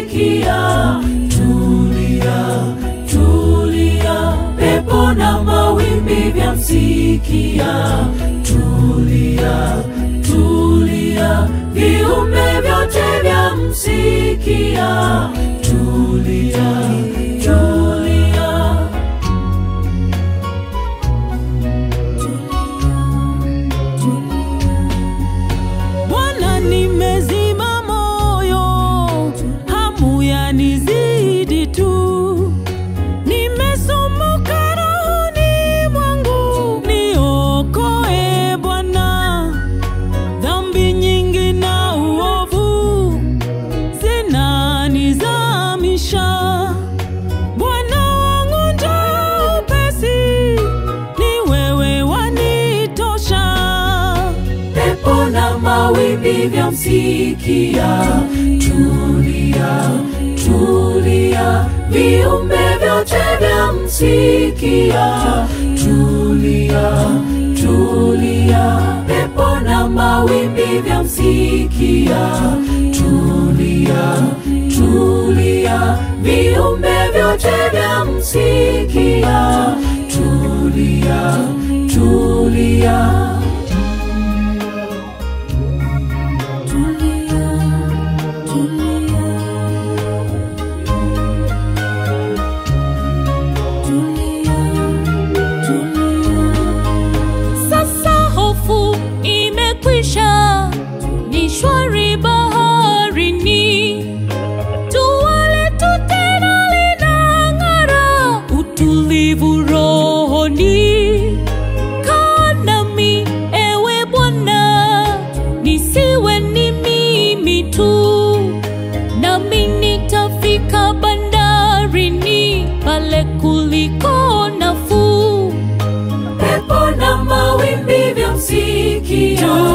msikia. Tulia, tulia, pepo na mawimbi vya msikia. Tulia, tulia, viumbe vyote vya msikia. Tulia, tulia. Bwana, nimezima moyo, hamu yanizidi tu, nimesumbuka rohoni mwangu, niokoe Bwana. Dhambi nyingi na uovu zinanizamisha. Bwana wangu njoo upesi, ni wewe wanitosha. pepo na mawimbi vya msikia. Tulia, tulia, viumbe vyote vya msikia. Tulia, tulia, pepo na mawimbi vya msikia. Tulia, tulia, viumbe vyote vya msikia. Tulia, tulia. Sasa hofu imekwisha, ni shwari baharini. Jua letu tena linang'ara, utulivu rohoni. Kaa nami ewe Bwana, nisiwe ni mimi tu, nami nitafika bandarini, pale kuliko nafuu. pepo na mawimbi vya msikia.